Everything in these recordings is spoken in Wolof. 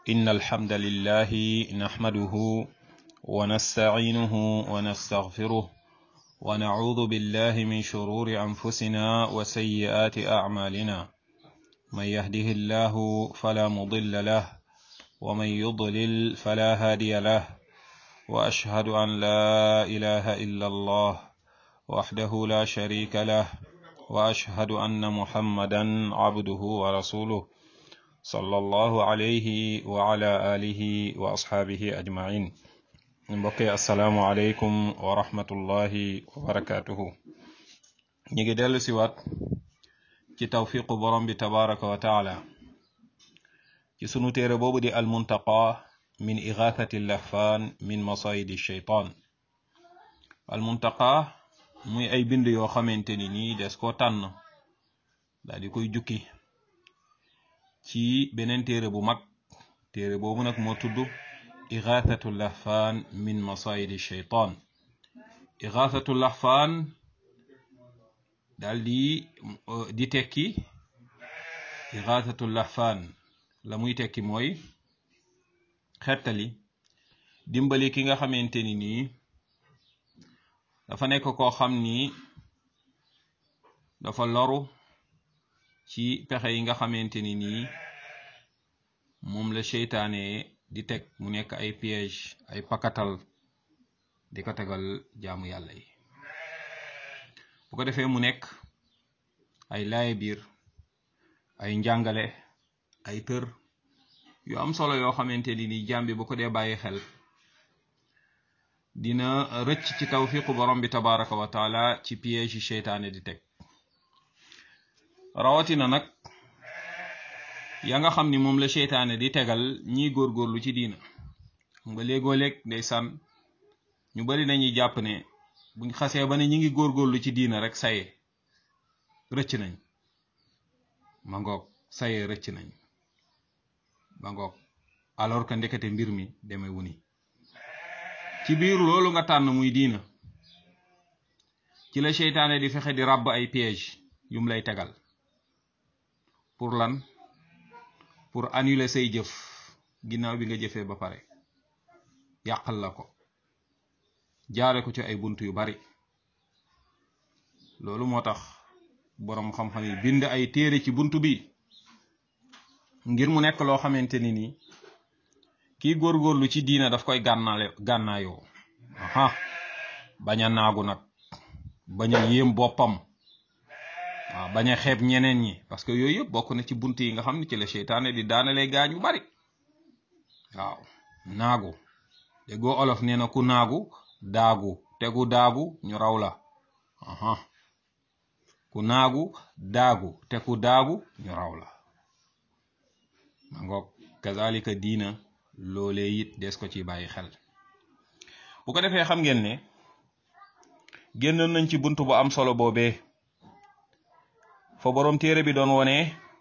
إن الحمد لله نحمده ونستعينه ونستغفره ونعوذ بالله من شرور أنفسنا وسيئات أعمالنا من يهده الله فلا مضل له ومن يضلل فلا هادي له وأشهد أن لا إله إلا الله وحده لا شريك له وأشهد أن محمدا عبده ورسوله صلى الله عليه وعلى آله وأصحابه أجمعين mbokki asalaamualeykum wa rahmatullahi wa barakatuhu ñu ngi dellu si waat ci tawfiqu borom bi tabaraka wa taala ci sunu téere boobu di almuntaqa min igathati lahfaan min masayidi sheytaan almuntaqa muy ay bind yoo xamante ni nii des koo tànn daal di koy jukki ci beneen téere bu mag téere boobu nag moo tudd igathatu lahfaan min masayidi sheytaan igathatu lahfaan daal di di tekki igathatu lahfaan la muy tekki mooy xettali dimbali ki nga xamante ni nii dafa nekk koo xam ni dafa loru ci pexe yi nga xamante ni nii moom la seytaane di teg mu nekk ay piège ay pakatal di ko tegal jaamu yàlla yi bu ko defee mu nekk ay laaye biir ay njàngale ay tër yu am solo yoo xamante ni nii jaam bi bu ko dee bàyyi xel dina rëcc ci tawfiqu borom bi tabaraka wa taala ci piège yi seytaane di teg rawatina nag ya nga xam ni moom la seytaane di tegal ñiy góorgóorlu ci diina nga léegoo léeg day sànn ñu bari nañuy jàpp ne buñ xasee ba ne ñi ngi góorgóorlu ci diina rek saye rëcc nañ ma ngoog saye rëcc nañ ma ngoog alors que ndekete mbir mi deme wuni ci biir loolu nga tànn muy diina ci la seytaane di fexe di ràbb ay piège yum lay tegal pour lan pour annuler say jëf ginnaaw bi nga jëfee ba pare yàqal la ko jaare ko ci ay bunt yu bari loolu moo tax boroom xam-xam yi bind ay téere ci bunt bi ngir mu nekk loo xamante ni nii kii góorgóorlu ci diina daf koy gànnaale gànnaayoo aha bañ a naagu nag bañ a yéem boppam waaw bañ a xeeb ñeneen ñi parce que yooyu yëpp bokk na ci bunt yi nga xam ne ci la seytaane di daanalee gaañ yu bari waaw naagu déggoo olof nee na ku naagu daagu tegu daagu ñu raw la aha ku naagu daagu te ku daagu ñu raw la ma ngoog kazalika diina loolee it des ko ci bàyyi xel bu ko defee xam ngeen ne génnoon nañ ci bunt bu am solo boobee fa boroom téere bi doon wone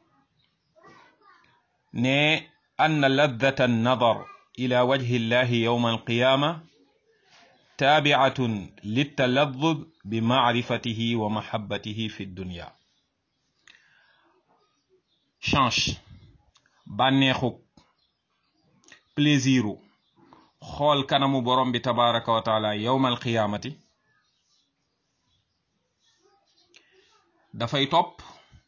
ne anna laddata annadar ila wajhi llahi yowma alqiyama taabiatun littaladdud bi maarifatihi wa mahabbatihi fi dunya change bànneexuk plaisiru xool kanamu borom bi tabaraka wa taala yowma alqiyamati dafay topp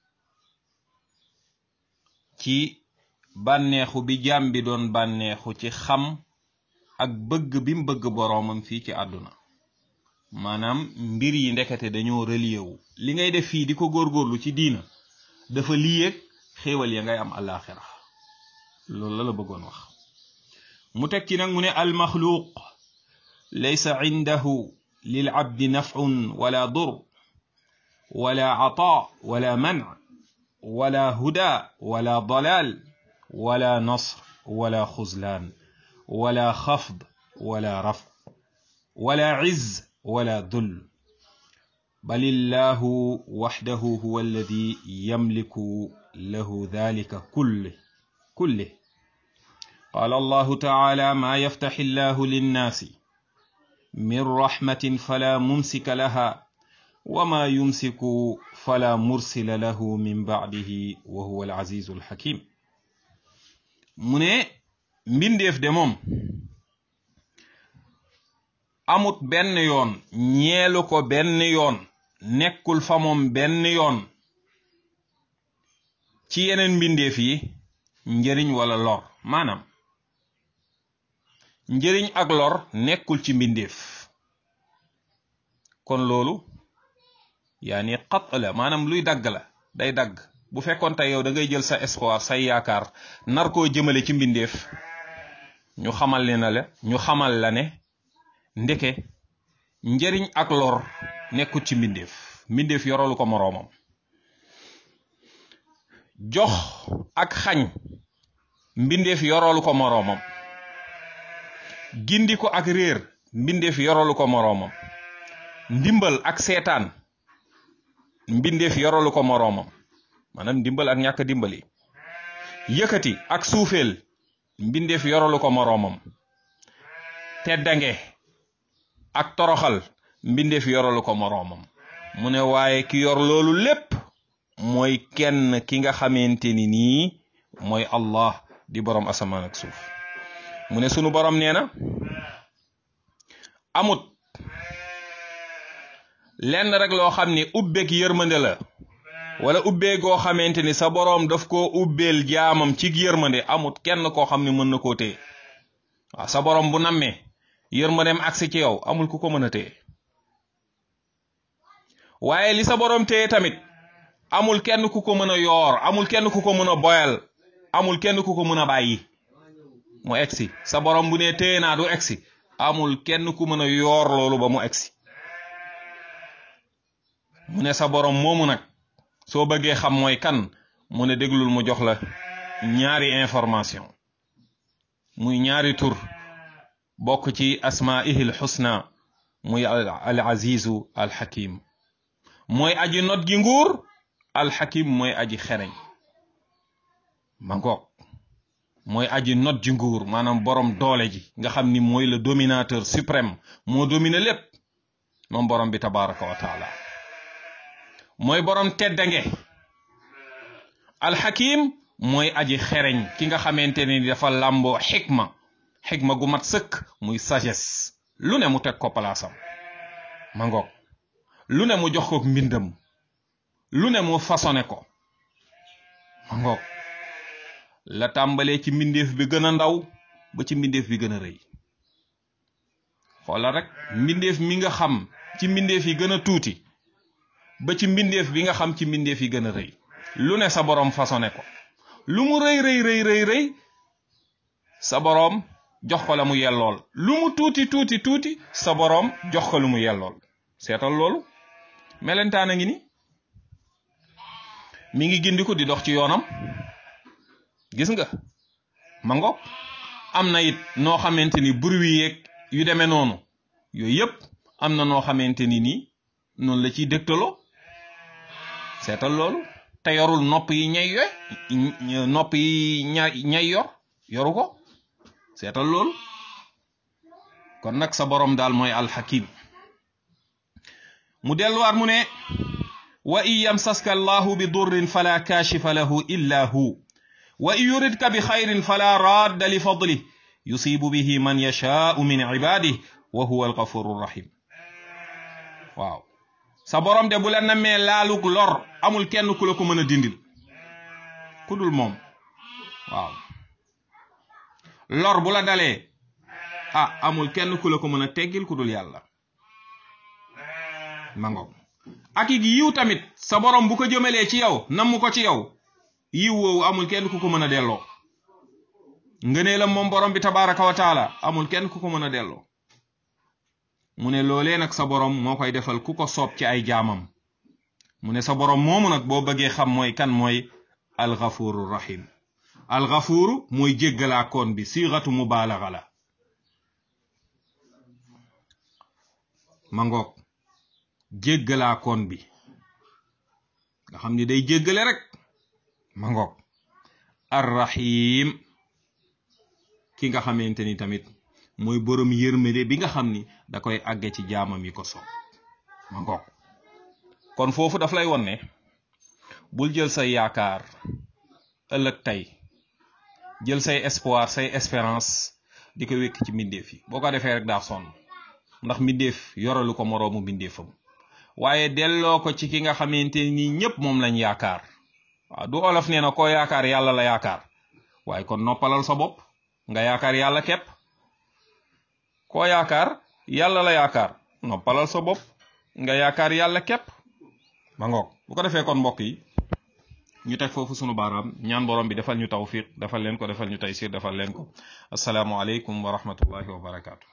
ci bànneexu bi jaam bi doon bànneexu ci xam ak bëgg bi mu bëgg boroomam fii ci àdduna maanaam mbir yi ndekete dañoo relié wu li ngay def fii di ko góorgóorlu ci diina dafa liyeeg xéewal ya ngay am àllaaxira loolu la la bëggoon wax mu teg ci nag mu ne almaxluuq laysa indahu lil abdi nafun wala dur wala ataa wala manc wala huda wala dalal wala nasr wala xuzlaan wala xafd wala raf wala izz wala dul bal illahu waxdahu huwa alladi yamliku lahu dalika kulle kulle qaala allahu taala maa yaftaxi illahu linnaasi min raxmatin fala mumsika laha wama yumsiku fala mursila lahu min bacdihi wa huwa alazizu alxakim mu ne mbindeef de moom amut benn yoon ñeelu ko benn yoon nekkul fa moom benn yoon ci yeneen mbindeef yi njëriñ wala lor maanaam njëriñ ak lor nekkul ci mbindeef kon loolu yaani xat la maanaam luy dagg la day dagg bu fekkoon tey yow da ngay jël sa espoir say yaakaar nar koo jëmale ci mbindeef ñu xamal ne na la ñu xamal la ne ndeke njëriñ ak lor nekkul ci mbindeef mbindeef yoralu ko moroomam jox ak xañ mbindeef yoralu ko moroomam gindi ko ak réer mbindeef yoralu ko moroomam ndimbal ak seetaan mbindeef yoralu ko moroomam maanaam ndimbal ak ñàkk dimbali yëkkati ak suufeel mbindeef yoralu ko moroomam teddange ak toroxal mbindeef yoralu ko moroomam mu ne waaye ki yor loolu lépp mooy kenn ki nga xamante ni nii mooy Allah di borom asamaan ak suuf mu ne sunu borom nee na amut lenn rek loo xam ni ubbeek yërmande la wala ubbee goo xamante ni sa boroom daf koo ubbeel jaamam ci yërmande amut kenn koo xam ne mën na koo téye waaw sa boroom bu nammee yërmandeem agsi ci yow amul ku ko mën a téye waaye li sa boroom téye tamit amul kenn ku ko mën a yoor amul kenn ku ko mën a boyal amul kenn ku ko mën a bàyyi mu egsi sa boroom bu nee téye naa du egsi amul kenn ku mën a yoor loolu ba mu egsi mu ne sa boroom moomu nag soo bëggee xam mooy kan mu ne déglul mu jox la ñaari information muy ñaari tur bokk ci asmaihil xusna muy al azizu al hakim mooy aji not gi nguur al hakim mooy aji xereñ ma ngoog mooy aji not ji nguur maanaam borom doole ji nga xam ni mooy le dominateur suprême moo domine lépp moom borom bi tabaraka wa taala mooy borom teddange alxakim mooy aji xereñ ki nga xamante ni dafa làmboo xikma xikma gu mat sëkk muy sagesse lu ne mu teg ko palaasam ma ngoog lu ne mu jox ko mbindam lu ne mu façonné ko ma ngoog la tàmbalee ci mbindeef bi gën a ndaw ba ci mbindeef bi gën a rëy xoolal rek mbindeef mi nga xam ci mbindeef yi gën a tuuti ba ci mbindeef bi nga xam ci mbindeef yi gën a rëy lu ne sa boroom façonné ko lu mu rëy rëy rëy rëy rëy sa boroom jox ko la mu yellool lu mu tuuti tuuti tuuti sa boroom jox ko lu mu yellool seetal loolu melentaan a ngi ni mi ngi gindiku di dox ci yoonam gis nga ma ngoog am na it noo xamante ni bruit yeeg yu demee noonu yooyu yëpp am na noo xamante ni nii noonu la ciy dëgtaloo seetal loolu te yorul nopp yi ñay yoy nopp yi ña ñay yor yoru ko seetal loolu kon nag sa borom daal mooy alxakim mu delluwaat mu ne wa in yamsaska allahu bi durrin fala kashifa lahu illa hu wa in yuridka bi xayrin fala radda li fadlih yusibu bihi man yashaau min ibadih wa huwa alghafuru rahim waaw sa borom de bu la namee laalug lor amul kenn ku la ko mën a dindil ku dul moom waaw lor bu la dalee ah amul kenn ku la ko mën a teggil ku dul yàlla mango ak it yiw tamit sa borom bu ko jëmalee ci yow namm ko ci yow yiw woowu amul kenn ku ko mën a delloo ngëneelam moom borom bi tabaraka wa taala amul kenn ku ko mën a delloo mu ne loolee nag sa borom moo koy defal ku ko soob ci ay jaamam mu ne sa borom moomu nag boo bëggee xam mooy kan mooy alxafuru rahim alxafuru mooy jéggalaakoon bi siixatu mubaalaxa la ma ngoog jéggalaakoon bi nga xam ni day jéggale rek ma ngoog arrahim ki nga xamante ni tamit mooy borom yërmande bi nga xam ni da koy àgge ci jaamam yi ko soob ma ngoog kon foofu daf lay won ne bul jël sa yaakaar ëllëg tey jël say espoir say espérance di ko wékk ci mbindeef yi boo ko defee rek daa sonn ndax mbindeef yoralu ko moroomu mbindeefam waaye delloo ko ci ki nga xamante ni ñëpp moom lañ yaakaar waaw du olof nee na koo yaakaar yàlla la yaakaar waaye kon noppalal sa bopp nga yaakaar yàlla képp koo yaakaar yàlla la yaakaar noppalal sa bopp nga yaakaar yàlla képp ma ngoog bu ko defee kon mbokk yi ñu teg foofu sunu baaraam ñaan borom bi defal ñu tawfiq defal leen ko defal ñu taysir defal leen ko asalaamualeykum wa rahmatullahi wa barakaatu.